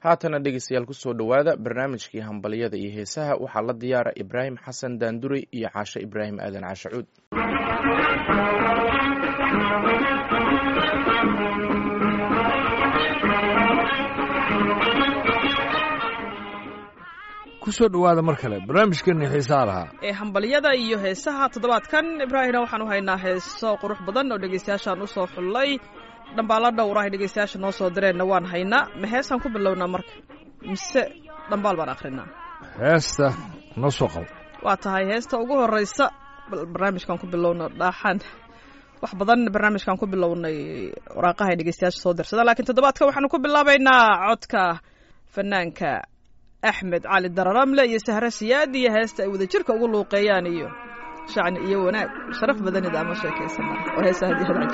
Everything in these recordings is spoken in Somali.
haatana dhegeystayaal kusoo dhowaada barnaamijkii hambalyada iyo heesaha waxaa la diyaara ibraahim xasan daanduray iyo caashe ibraahim aadan caashacuud kusoo dhowaada mar kale barnaamijkeeni xiisaa lahaa ee hambalyada iyo heesaha toddobaadkan ibraahimna waxaan u haynaa heeso qurux badan oo dhegeystayaashaan usoo xullay dhambaalla dhowrahay dhegeystayaasha noo soo direenna waan haynaa ma heesaan ku bilownaa marka mise dhambaal baan akhrinaa heesta noo soo qabo waa tahay heesta ugu horeysa bal barnaamijkan ku bilowno dhaaxaan wax badan barnaamijkan ku bilownay waraaqahay dhegeystayaasha soo dirsada laakiin toddobaadka waxaanu ku bilaabaynaa codka fanaanka axmed cali dararamle iyo sahre siyaad iyo heesta ay wadajirka ugu luuqeeyaan iyo shacni iyo wanaag sharaf badanida ama sheekaysana oo heesa hadii had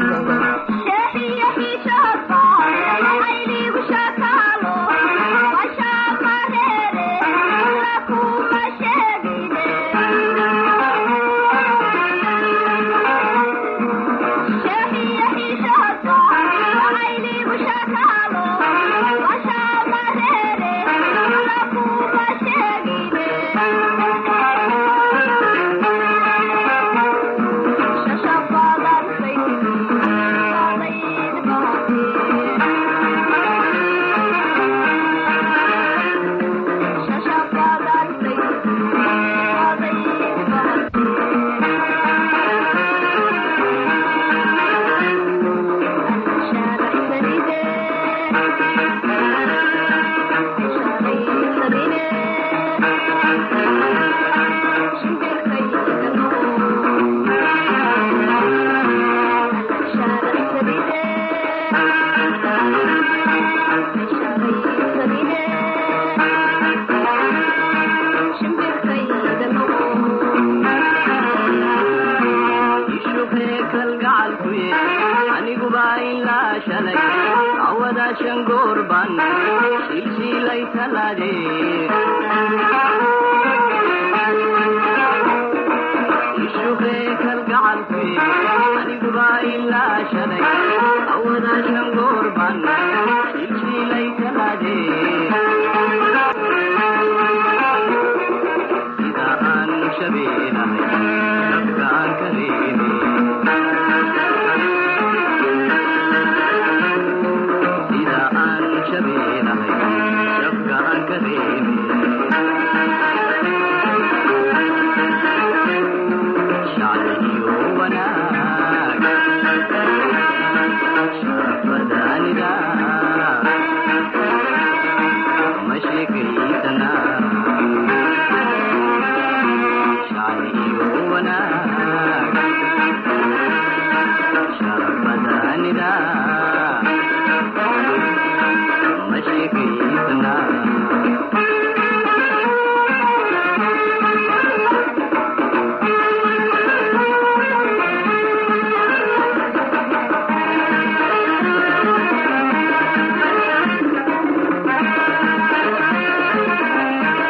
Thank you.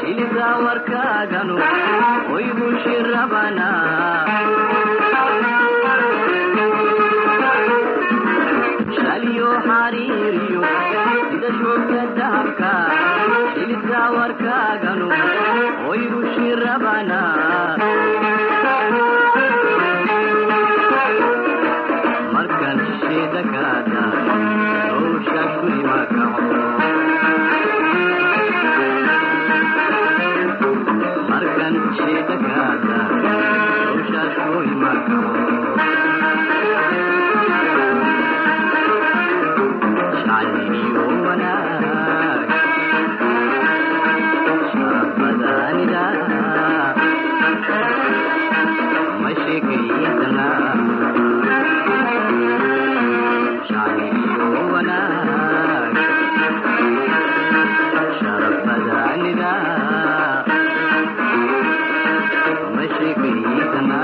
ilida warkaaganu way bushirabana shaliyo xariiriyo sida shoogta dahabka ilida warkaaganu way bushirabana markan shisheeda kaada howsha kulima kaco markan shisheeda kaada howsha kulima kaco shacniyo wanaag sharafadaanida ma sheekaysana shacniyo wanaag sharafadaanida ma sheekaysana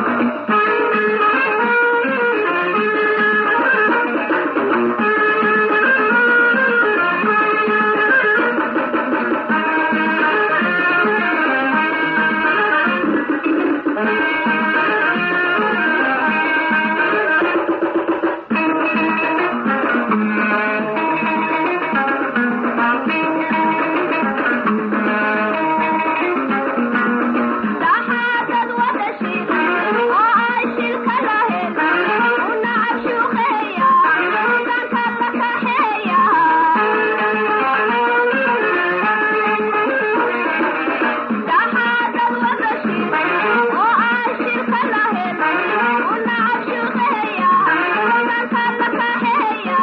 dhaxaadad wada shil oo ay shilka lahayn una cashuuqeeya danka la kaxeeya dhaxaadad wada shil oo ay shilka lahayn una cashuuqeeya danka la kaxeeya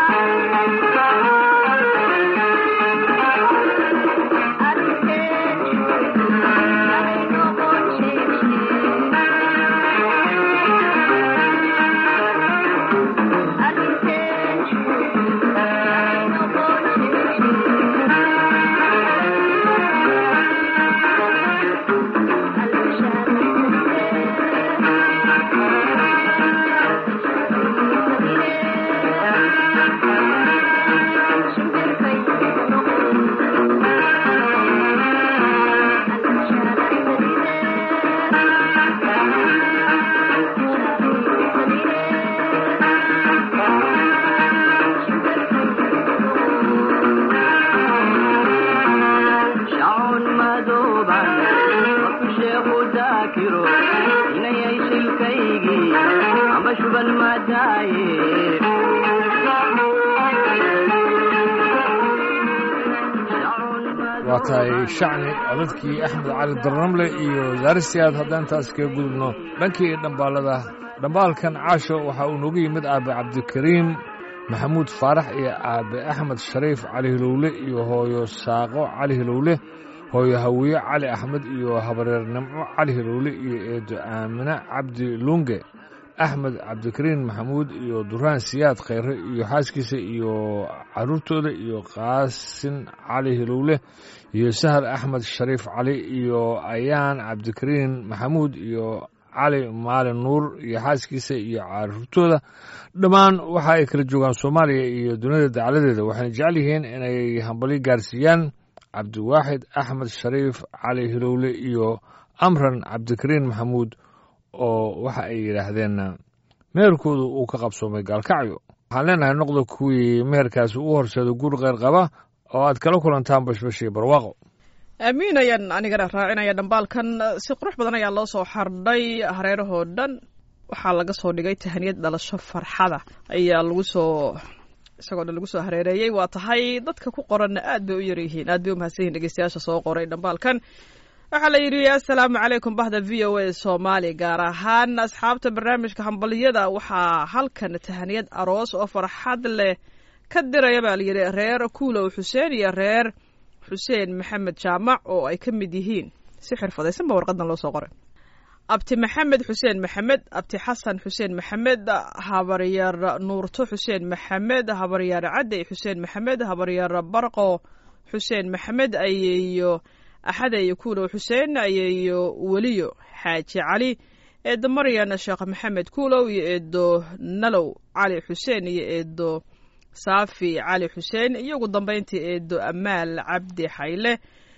shacun madooban marku sheekhu daakiro inayay shilkaygii amba shuban madaaye waa tahay shacni codadkii axmed cali darnamle iyo zaaristiaad haddaan taas kaga gudubno dhankii dhambaalada dhambaalkan caasho waxa uu noogu yimid aabe cabdikariim maxamuud faarax iyo aabe axmed shariif cali hilowle iyo hooyo saaqo cali hilowle hooyo hawiye cali axmed iyo habareer nimco cali hilowle iyo eedo aamine cabdi lunge axmed cabdikariin maxamuud iyo duraan siyaad khayre iyo xaaskiisa iyo caruurtooda iyo qaasin cali hilowle iyo sahal axmed shariif cali iyo ayaan cabdikariin maxamuud iyo cali maalin nuur iyo xaaskiisa iyo caruurtooda dhammaan waxa ay kala joogaan soomaaliya iyo duniyada dacaladeeda waxayna jecel yihiin inay hambalyo gaarsiiyaan cabdiwaaxid axmed shariif cali hilowle iyo amran cabdikariin maxamuud oo waxa ay yidhaahdeen meherkoodu uu ka qabsoomay gaalkacyo waxaan leenahay noqda kuwii meherkaasi u horseeda guur kheyr qaba oo aad kala kulantaan bashbash iyo barwaaqo aamiin ayaan anigana raacinaya dhambaalkan si qurux badan ayaa loo soo xardhay hareerahoo dhan waxaa laga soo dhigay tahaniyad dhalasho farxada ayaa lagu soo isagoo dhan lagu soo hareereeyey waa tahay dadka ku qoranna aad bay u yaryihiin aad bay u mahadsan yihin dhegeystayaasha soo qoray dhambaalkan waxaa la yidhi assalaamu calaykum bahda v o a soomaali gaar ahaan asxaabta barnaamijka hambaliyada waxaa halkan tahaniyad aroos oo farxad leh ka diraya baa la yidhi reer kuulow xuseen iyo reer xuseen maxamed jaamac oo ay ka mid yihiin si xirfadaysan ba warqadan loo soo qoray abti maxamed xuseen maxamed abti xasan xuseen maxamed habaryar nuurto xuseen maxamed habaryar cadey xuseen maxamed habaryar barqo xuseen maxamed ayeeyo axadeyo kuulow xuseen ayeeyo weliyo xaaji cali eedo maryan sheekh maxamed kuulow iyo eedo nalow cali xuseen iyo eedo saafi cali xuseen iyo ugu dambeyntii eedo amaal cabdi xayle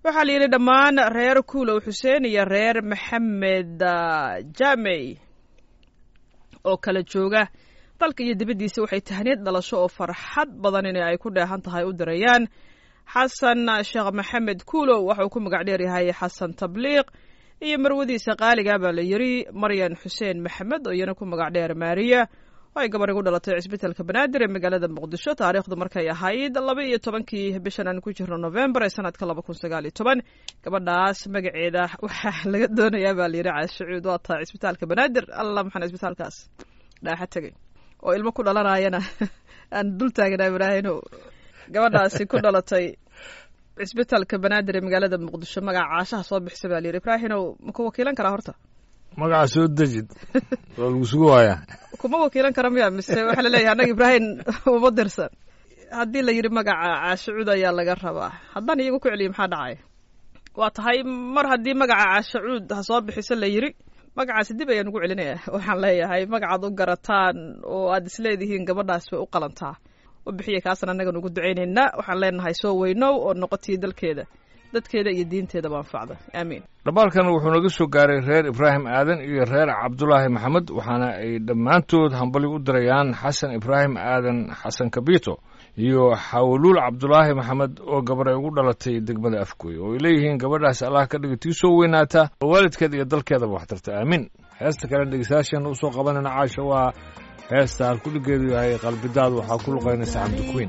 waxaa la yidhi dhammaan reer kuulow xuseen iyo reer maxamed jamey oo kala jooga dalka iyo dibaddiisa waxay tahniyad dhalasho oo farxad badan in ay ku dheehan tahay u dirayaan xasan sheekh maxamed kuulow waxauu ku magac dheer yahay xasan tabliiq iyo marwadiisa qaaliga baa la yidhi maryan xuseen maxamed oo iyana ku magac dheer maariya oo ay gabar igu dhalatay cisbitaalka banaadir ee magaalada muqdisho taariikhdu markay ahayd laba iyo tobankii bishan aan ku jirno novembar ee sanadka laba kun sagaal iyo toban gabadhaas magaceeda waxaa laga doonayaa baa layidhi caashacuud waa tahay cisbitaalka banaadir alla maxaan cisbitaalkaas dhaaxa tegay oo ilmo ku dhalanayana aan dul taaganaa ibraahino gabadhaasi ku dhalatay cisbitaalka banaadir ee magaalada muqdisho magaca caashaha soo bixisa baa layidhi ibraahinow ma ku wakiilan karaa horta magaca soo dejid waa lagu sugu waayaa kuma wakiilan kara miya mise waxaa laleeyahay annaga ibraahim uma dirsan haddii la yidhi magaca caashacuud ayaa laga rabaa haddaan iyagu ku celiyo maxaa dhacay waa tahay mar haddii magaca caashacuud ha soo bixiso la yidhi magacaasi dib ayaan ugu celinaya waxaan leeyahay magacaad u garataan oo aad isleedihiin gabadhaas way u qalantaa u bixiya kaasan annagan ugu ducaynaynaa waxaan leenahay soo weynow oo noqotii dalkeeda dadkeeda iyo diinteedaba anfacda aamiin dhambaalkan wuxuu naga soo gaaray reer ibraahim aadan iyo reer cabdulaahi maxamed waxaana ay dhammaantood hambali u dirayaan xasan ibraahim aadan xasan kabito iyo xawluul cabdulaahi maxamed oo gabar ay ugu dhalatay degmada afgooy oo ay leeyihiin gabadhaas allah ka dhiga tii soo weynaata oo waalidkeeda iyo dalkeedaba wax tarta aamiin heesta kale dhegeystayaashan usoo qabanayna caasha waa heesta halkudhigeedu yahay qalbidaad waxaa ku luqaynaysa cabdikuwiin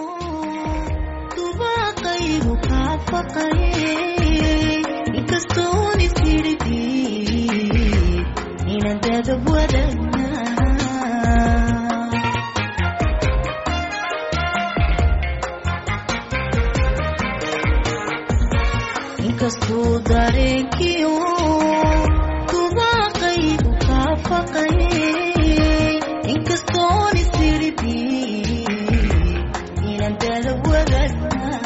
dubaaqaygu kaafaqayay inkastoon isiridi inaan dadab wadagnaa inkastuu dareenkiyo dubaaqaygu kaafaqayay inkastoon isiridi inaan dadab wadagnaa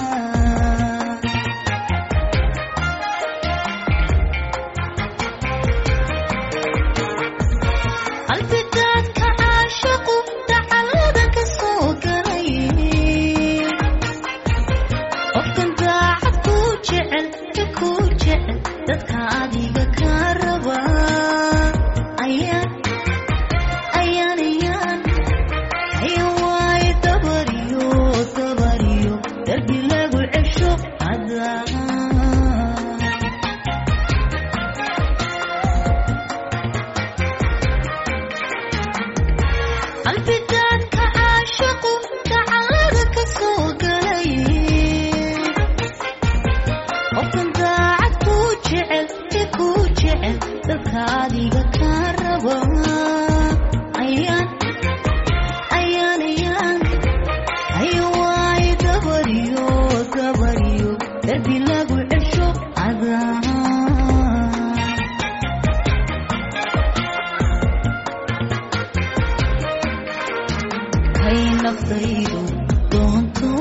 qalbidaadka caashaqu dacalada ka soo galay qofkan daacad kuu jecel ka kuu jecel dadka adiga kaa raba ayaan ayaan ayaan ayaan waaye dabariyo dabariyo darbi lagu cesho cadaa qalbidaadka caashaqu dacalada ka soo galay qofkan daacad kuu jecel ee kuu jecel dadka adiga kaa raba ayaan ayaan ayaan ayo waaye dabariyo dabariyo darbi lagu cesho cadaa hay naftaydu doonto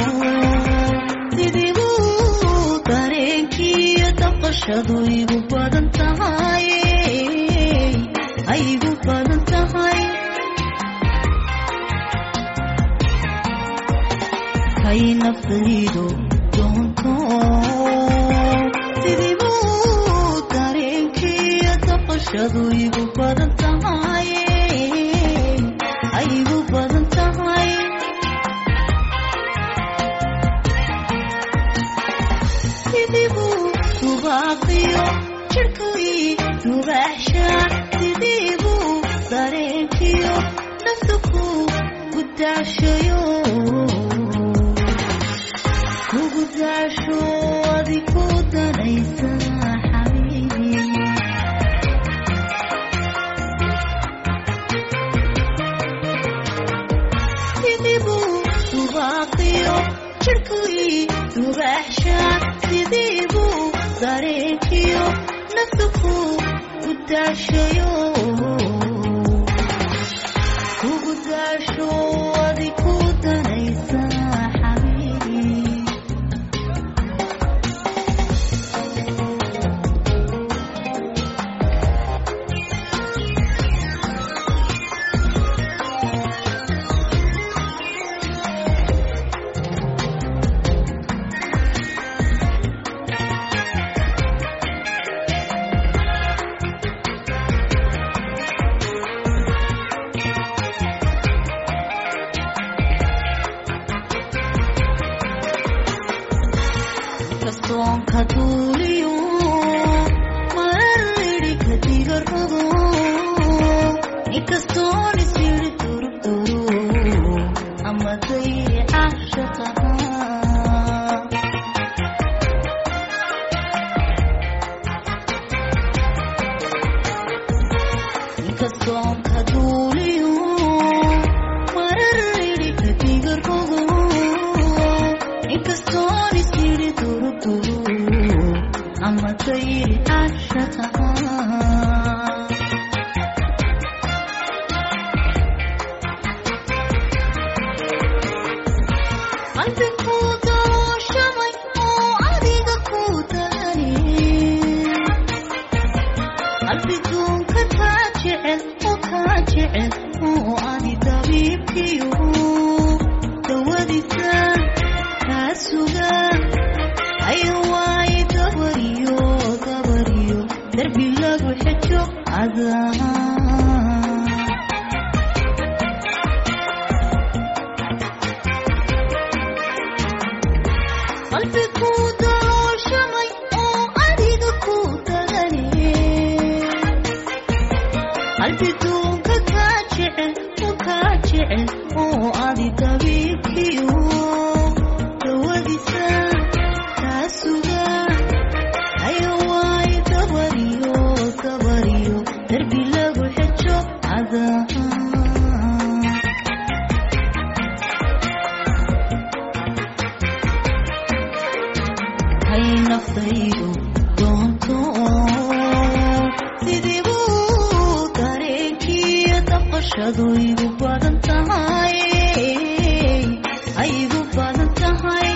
sidiibu dareenkiiyo dhaqashadu igu badan tahay ay igu badan tahay hay naftaydu doonto sidiibu dareenkiiyo dhaqashadu igu badan tahay ay igu badan tahay sidiibu subaaqiyo jirhkii dubaxsha sidiibu dareenkiyo naftuku gudaashayo kugu daasho adi ku danaysa xabiibi sidiibu subaaqiyo jirhkii dubaxsha sidiibu dareenkiyo naftuku gudaashayo kugu daasho adi ku danaysa xabiibi inkastoon ka duuliyo marariri kadiga rogo inkastoon isyiri durugduru ama dayri caashaqaha inkastoon ka duuliyo marariri kadiga rogo inkastoon isyiri durugduru ama dayri caashaqaha qalbigu dalooshamay oo adiga ku dagani qalbiduunka kaa jecel oo kaa jecel oo adi dabiibkiyo dawadisa kaa suga ayo waaye gabariyo gabariyo darbi lagu xejo adaa qalbigu dalooshamay oo adiga ku dagani qalbiduunka kaa jecel oo kaa jecel oo adi dabiibkiyo dawadisa kaa suga ayo waayo gabariyo gabariyo darbi lagu xejo adaa hay naftaydu doonto sidii buu dareenkiiyo daqashadu igu badan tahay ay igu badan tahay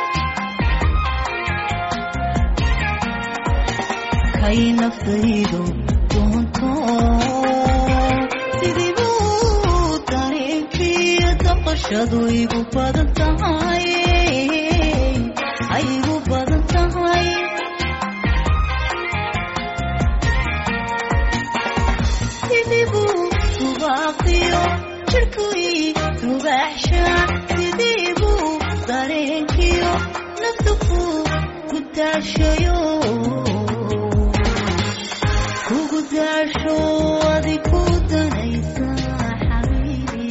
kay naftaydu doonto sidii buu dareenkiiyo daqashadu igu badan tahay ay igu badan tahay sidibuu subaaqiyo jirkuii rubaaxsha sidibuu dareenkiyo naftuku ku daashayo kugu daasho adi ku danaysa xabiibi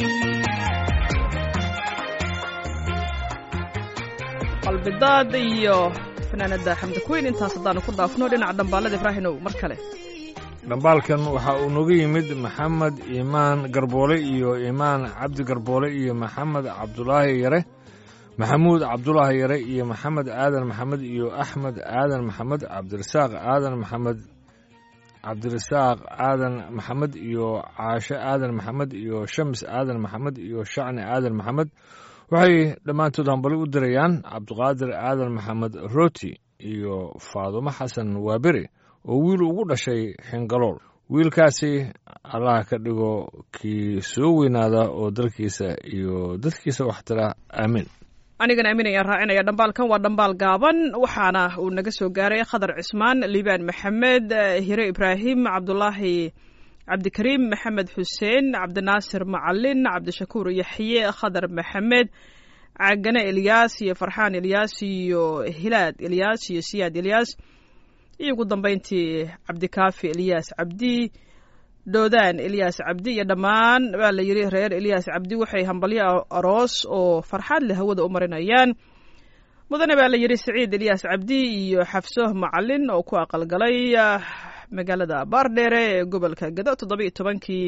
qalbidaad iyo fanaanada xamdi kuweyn intaas haddaanu ku dhaafno dhinaca dhambaalada ibraahinow mar kale dhambaalkan waxa uu nooga yimid maxamed iimaan garboole iyo iimaan cabdi garboole iyo maxamed cabdulaahi yare maxamuud cabdulaahi yare iyo maxamed aadan maxamed iyo axmed aadan maxamed cabdirasaaq aadan maxamed cabdirasaaq aadan maxamed iyo caashe aadan maxamed iyo shams aadan maxamed iyo shacni aadan maxamed waxay dhammaantood hambali u dirayaan cabdiqaadir aadan maxamed roti iyo faadumo xasan waaberi oo wiil ugu dhashay xingalool wiilkaasi allah ka dhigo kii soo weynaada oo dalkiisa iyo dadkiisa waxtira aamin anigana aamin ayaan raacinaya dhambaalkan waa dhambaal gaaban waxaana uu naga soo gaaray khadar cismaan liibaan maxamed hire ibraahim cabdulaahi cabdikariim maxamed xuseen cabdinaasir macalin cabdishakuur yaxye khadar maxamed cagane ilyaas iyo farxaan ilyaas iyo hilaad ilyaas iyo siyaad ilyaas iyo ugu dambeyntii cabdikaafi ilyaas cabdi doodaan ilyaas cabdi iyo dhammaan baa la yidhi reer ilyaas cabdi waxay hambalyo aroos oo farxaad leh hawada u marinayaan mudane baa la yidhi siciid ilyaas cabdi iyo xafso macalin oo ku aqalgalay magaalada baardheere ee gobolka gado toddoba iyo tobankii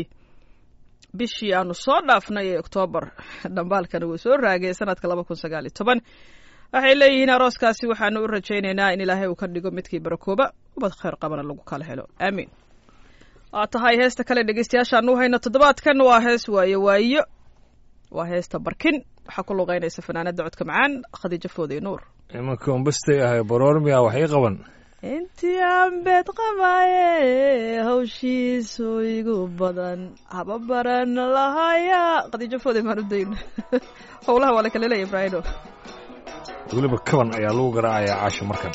bishii aanu soo dhaafnay ee oktoobar dhambaalkan wuu soo raagay sanadka laba kun sagaal iyo toban waxay leeyihiin arooskaasi waxaanu u rajaynaynaa in ilaahay uu ka dhigo midkii barakooba ubad khayr qabana lagu kala helo aamiin waa tahay heesta kale dhegeystayaashaanu hayno toddobaadkan waa hees waayo waayo waa heesta barkin waxaa ku luqeynaysa fanaanada codka macaan khadiijo fooday nuur imanka umbastay ahay baroormiya waxay qaban intii aan beed qabaaye hawshiisu igu badan haba baran lahaya khadiijo fooday maan u dayn howlaha waa la kala leeya ibraahino weliba kaban ayaa lagu garaacayaa caasha markan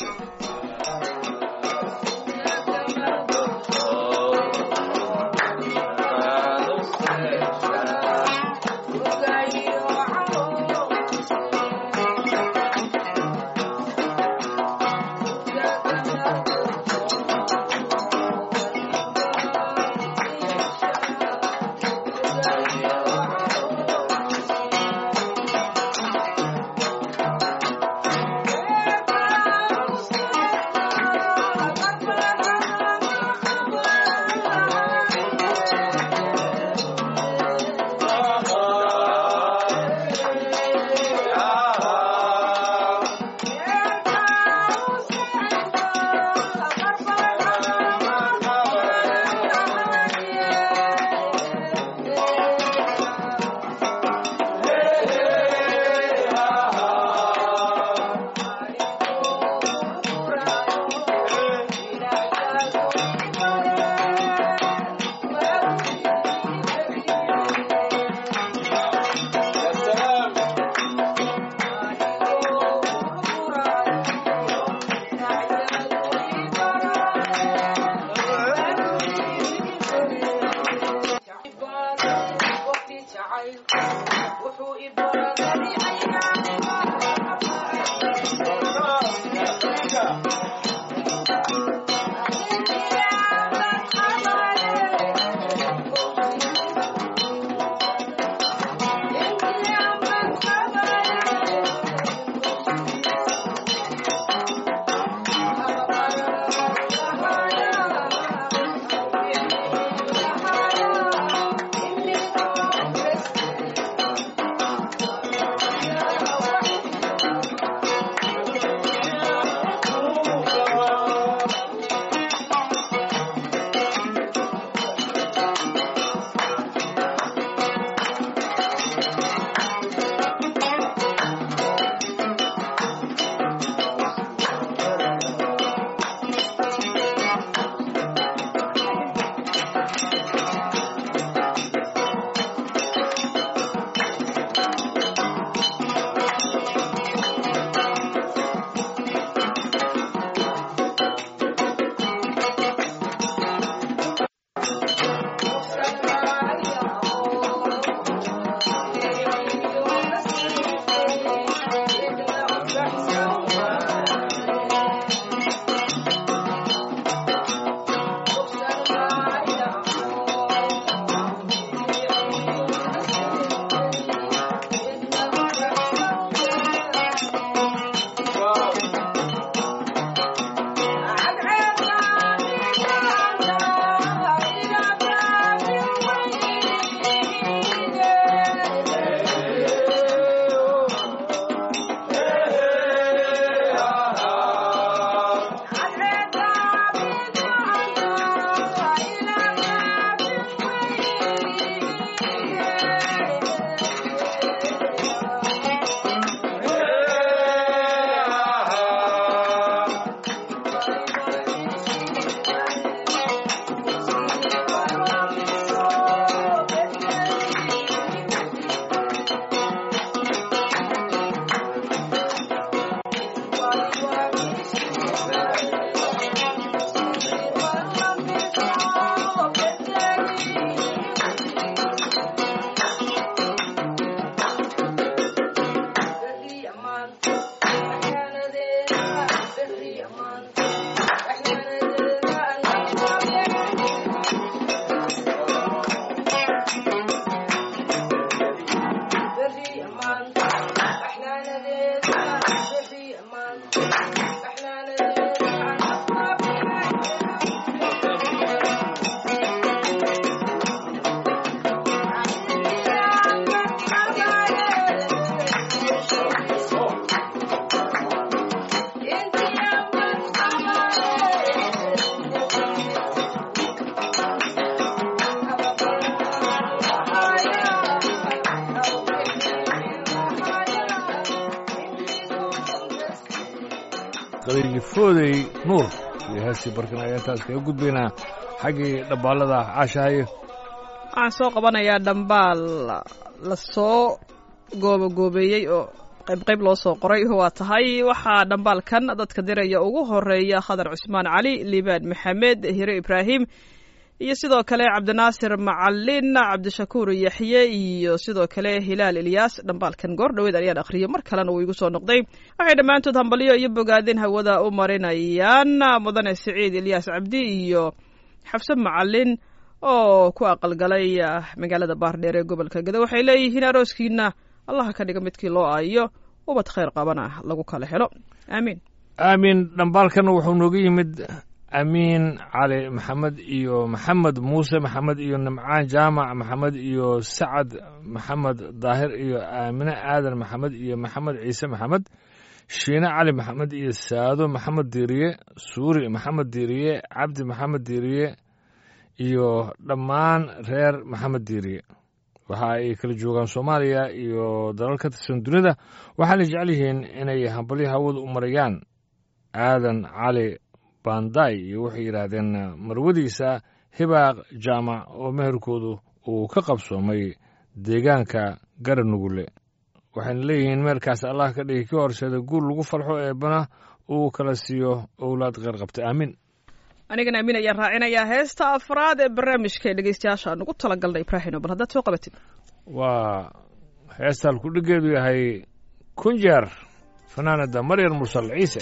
khadiiji foodey nuur iyo heestii barkin ayaa intaas kaga gudbaynaa xaggii dhabbaalada caashahayo waxaan soo qabanayaa dhambaal lasoo goobagoobeeyey oo qayb qayb loo soo qoray waa tahay waxaa dhambaalkan dadka diraya ugu horeeya khadar cusmaan cali liibaan maxamed hire ibraahim iyo sidoo kale cabdinaasir macalin cabdishakuur yaxye iyo sidoo kale hilaal ilyaas dhambaalkan goor dhoweed ayaan akhriyay mar kalena uu igu soo noqday waxay dhammaantood hambalyo iyo bogaadin hawada u marinayaan mudane siciid ilyaas cabdi iyo xabse macalin oo ku aqalgalay magaalada baardheer ee gobolka gado waxay leeyihiin arooskiina allaha ka dhiga midkii loo aayo ubad khayr qabana lagu kala helo aamiin aamin dhambaalkan wuxuu nooga yimid amiin cali maxamed iyo maxamed muuse maxamed iyo nimcaan jaamac maxamed iyo sacad maxamed daahir iyo aamine aadan maxamed iyo maxamed ciise maxamed shiine cali maxamed iyo saado maxamed diiriye suuri maxamed diiriye cabdi maxamed diiriye iyo dhammaan reer maxamed diiriye waxa ay kala joogaan soomaaliya iyo dalal ka tirsan dunida waxaana jecel yihiin inay hambalyo hawada u marayaan aadan cali banday iyo waxay yidhaahdeen marwadiisa hibaaq jaamac oo meherkoodu uu ka qabsoomay deegaanka garanugule waxayna leeyihiin meerkaas allah ka dhigi ka horseeda guul lagu farxo eebana uu kala siiyo owlaad kheyr qabta aamin anigana amiin ayaan raacinayaa heesta afraad ee barnaamijka ee dhegeystayaasha aan ugu talagalnay ibraahino bal haddaad soo qabatid waa heestaan ku dhigeedu yahay kun jeer fanaanada maryar mursal ciise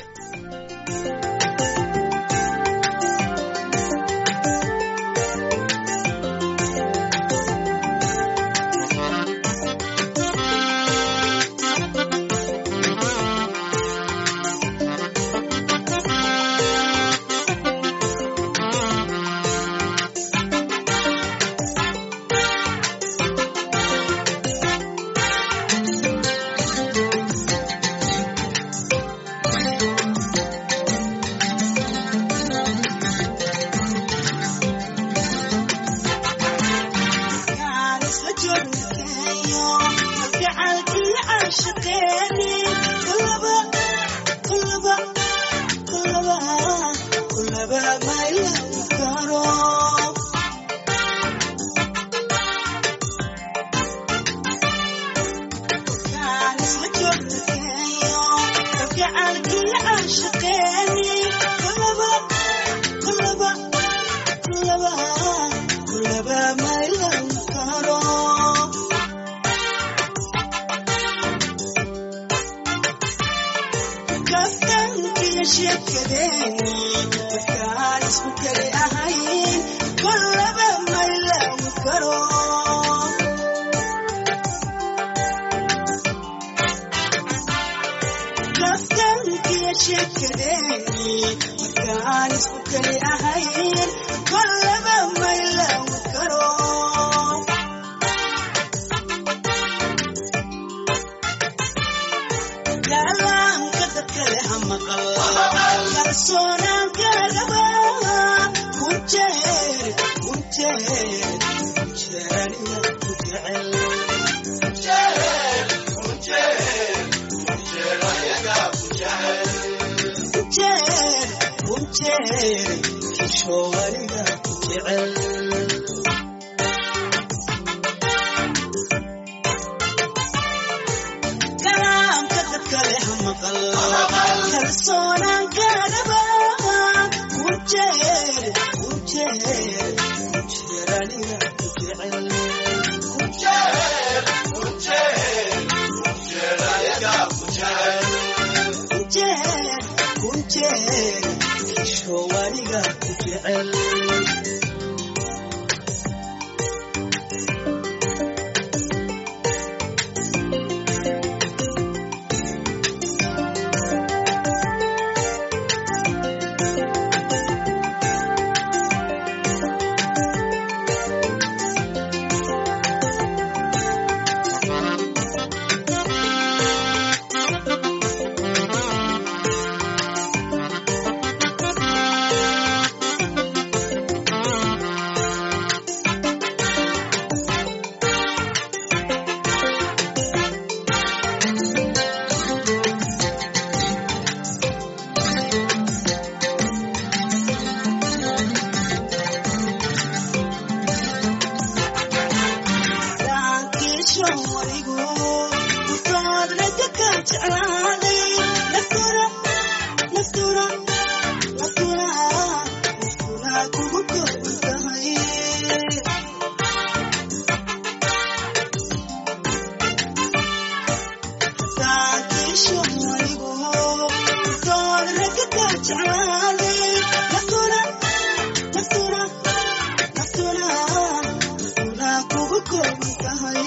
uunka ka jeclaaday naftuna naftuna naftuna naftuna kugu kooban tahay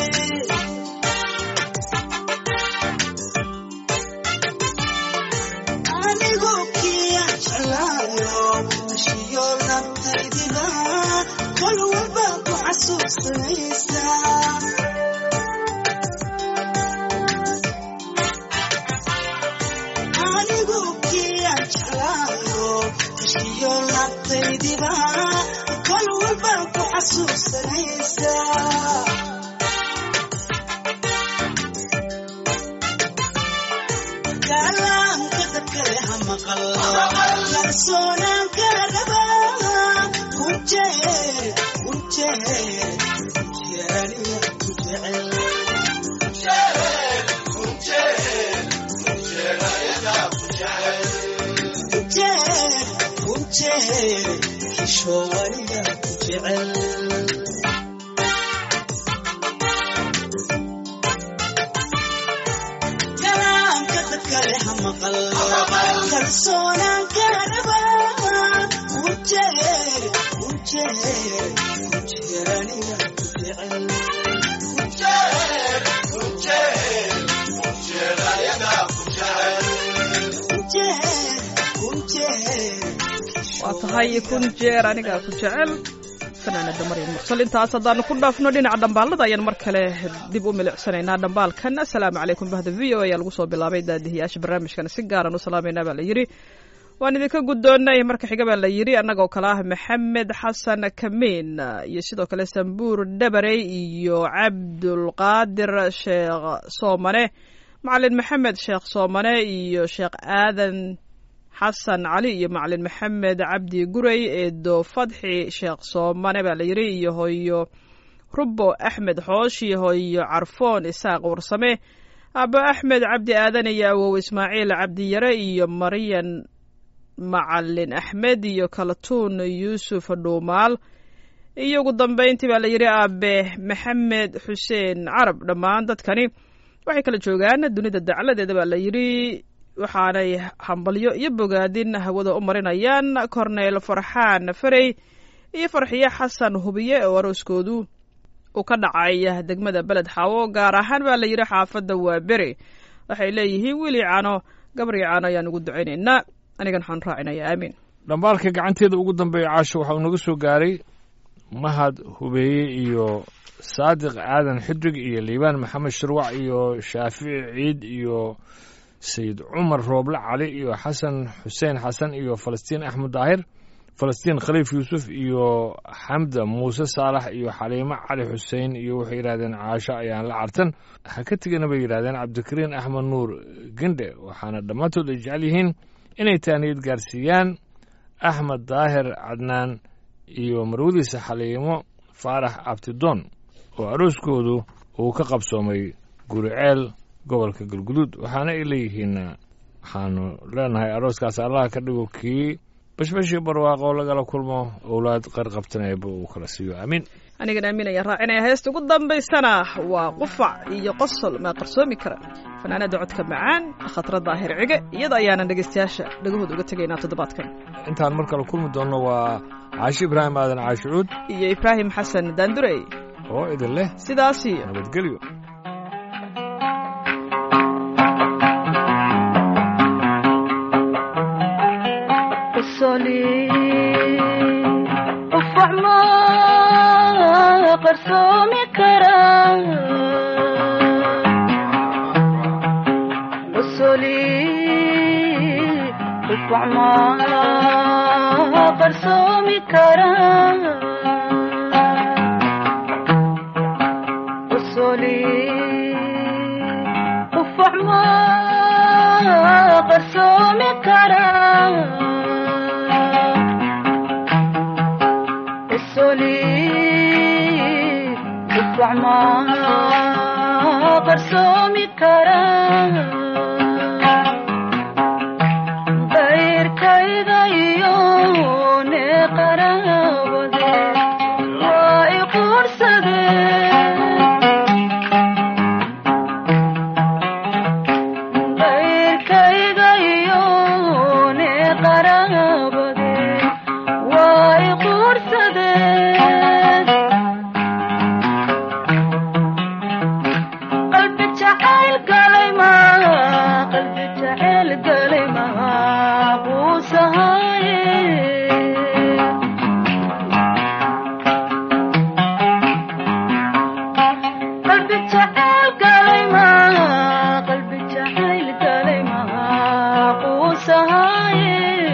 anigu kiyaan jeclaayo ashiyo nabtaydiba kol walba ku xasuusanaysaa anigu kiyaan jeclaayo ashiyo nabtaydiba kol walba ku xasuusanaysaa kalaamka dadkale ha maqal kalsoonaan kala rabaa ku jeer ku jeer jeeraniya ku jecel ku jeer ku jeer kishoowaniya ku jecel kalaamka dadkale ha maqal kalsoonaan kala rabaa ku jeer ku jeer ku jeeraniya ku jecel ku jeer ku jeer waa tahay kun jeer anigaa ku jecel fanaanada maryam mursal intaas haddaanu ku dhaafno dhinaca dhambaalada ayaan mar kale dib u milicsanaynaa dhambaalkan asalaamu calaykum bahda v o ayaa lagu soo bilaabay daadihiyaasha barnaamijkan si gaaran u salaamaynaa baa la yidhi waan idinka guddoonnay marka xiga baa la yidhi annagoo kale ah maxamed xasan kamiin iyo sidoo kale sambuur dhabarey iyo cabdulqaadir sheekh soomane macalin maxamed sheekh soomane iyo sheekh aadan xasan cali iyo macalin maxamed cabdi gurey eedo fadxi sheekh soomane baa la yidhi iyo hoyo rubo axmed xoosh iyo hoyo carfoon isaaq warsame abo axmed cabdi aadan iyo awow ismaaciil cabdiyare iyo maryan macalin axmed iyo kalatuun yuusuf dhuumaal iyo ugu dambayntii baa la yidhi aabe maxamed xuseen carab dhammaan dadkani waxay kala joogaan dunida dacladeeda baa la yidhi waxaanay hambalyo iyo bogaadin hawada u marinayaan korneyl farxaan farey iyo farxiye xasan hubiye oo arooskoodu uu ka dhacay degmada beled xaawo gaar ahaan baa la yidhi xaafadda waa bere waxay leeyihiin wili cano gabri cano ayaan ugu ducaynaynaa anigan waxaan raacinayaa aamiin dhambaalka gacanteeda ugu dambeeya caasho waxa uu naga soo gaaray mahad hubeeye iyo saadiq aadan xidrig iyo liibaan maxamed shirwac iyo shaafici ciid iyo sayid cumar rooble cali iyo xasan xuseen xasan iyo falastiin axmed daahir falastiin khaliif yuusuf iyo xamda muuse saalax iyo xaliimo cali xuseen iyo waxay yidhahdeen caasho ayaan la cartan ha ka tegana bay yidhahdeen cabdikariin axmed nuur gendhe waxaana dhammaantood ay jecel yihiin inay taaniyad gaarsiiyaan axmed daahir cadnaan iyo marwadiisa xaliimo faarax abtidoon oo arooskoodu uu ka qabsoomay guriceel gobolka galguduud waxaana ay leeyihiin waxaanu leenahay arooskaas allaha ka dhigo kii bashbashii barwaaqo lagala kulmo owlaad qarqabtanayba uu kala siiyo aamiin anigan aamin ayaan raacinaya heesta ugu dambaysana waa qufac iyo qosol maa qarsoomi kara fanaanada codka macaan khatra daahir cige iyada ayaanan dhegaystayaasha dhagahooda uga tegaynaa toddobaadkan intaan mar kale kulmi doonno waa caashi ibraahim aadan caashicuud iyo ibraahim xasan daandurey oo idin leh sidaas iyo nabadgelyo قصلي قفع ما قرصومي كرا قصلي قفع ما قرصومي كرا قصلي قفع ما قرصومي كرا السولي ادفع ما قرصومي كرا غير كيدا يوني قرابدي واي قرصدي غير كيدا qaraabadeen way quursadeen qalbi jacayl galay maa qalbi jacayl galay maa quusahaye qalbi jacayl galay maa qalbi jacayl galay maa quusahaye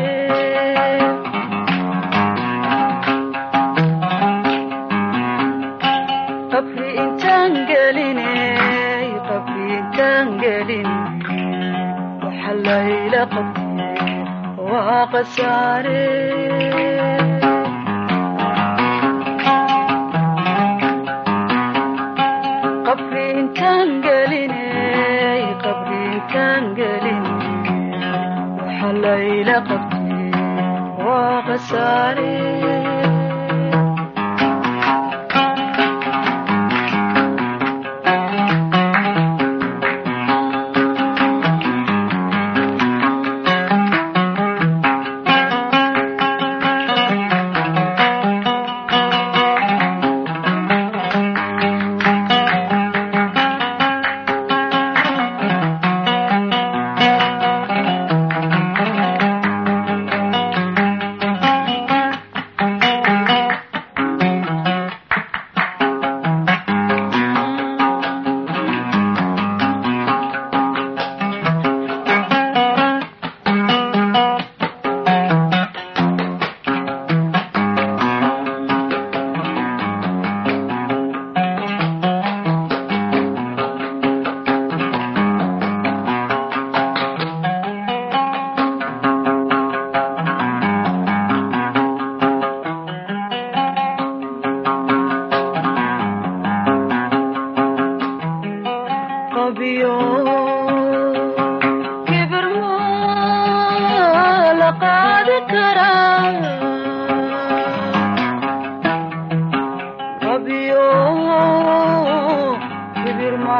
qabri intaan gelinay qabri intaan gelin waxa layla qabtay waa qasaare qabri intaan gelinay qabri intaan gelin waxa layla qabtay waa qasaare qabiyo kibir ma la qaadi karaa qabiyo kibir ma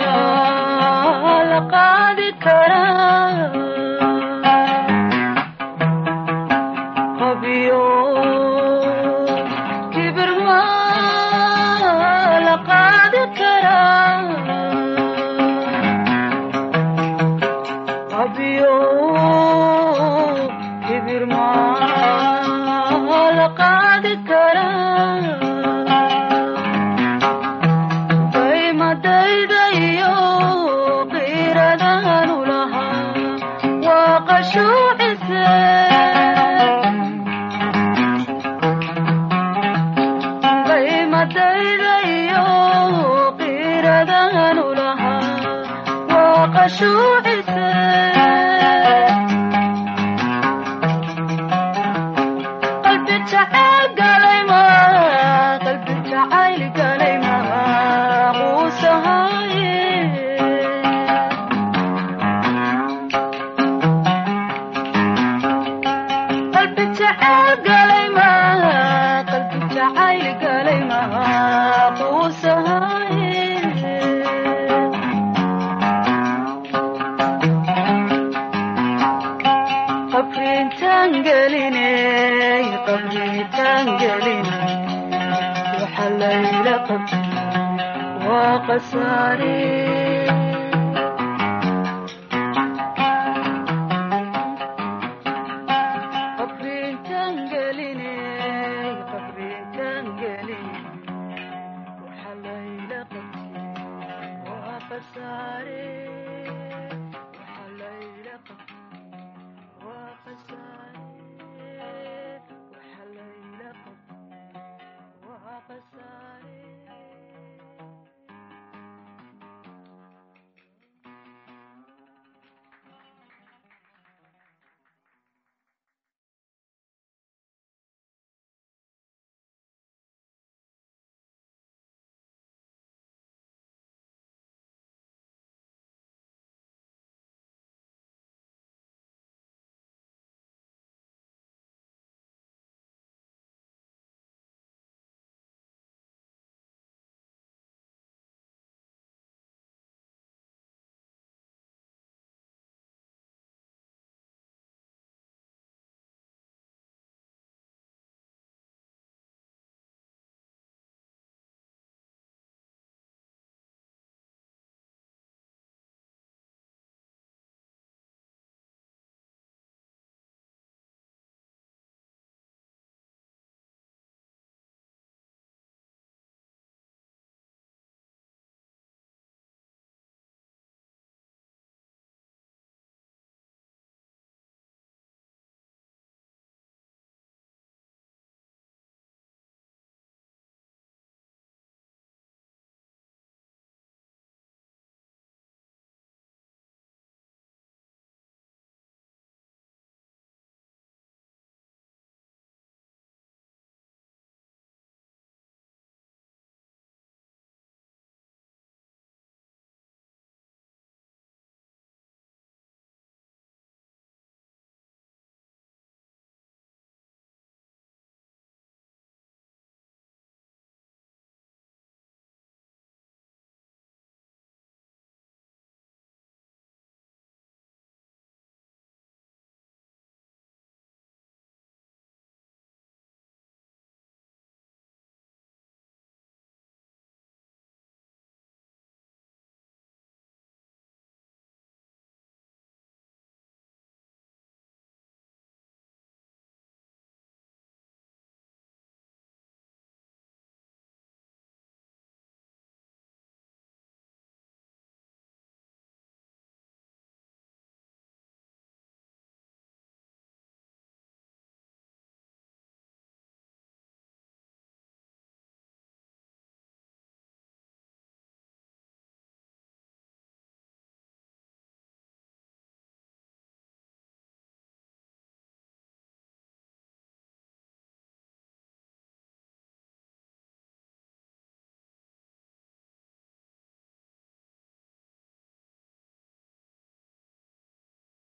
la qaadi karaa qabiyo kibir ma la qaadi karaa qabiyo kibir ma la qaadi karaa daymadayda iyo qiiradanu lahaa waa qashuucise daymadayda iyo qiiradanu lahaa waa qashuucise qalbi jacayl galay maa qalbi jacayl galay maa quusahaye qalbi jacayl galay maa qalbi jacayl galay maa quusahaye qabriintaan gelinay qabriintaan gelinay waxa layla qabtay waa qasaare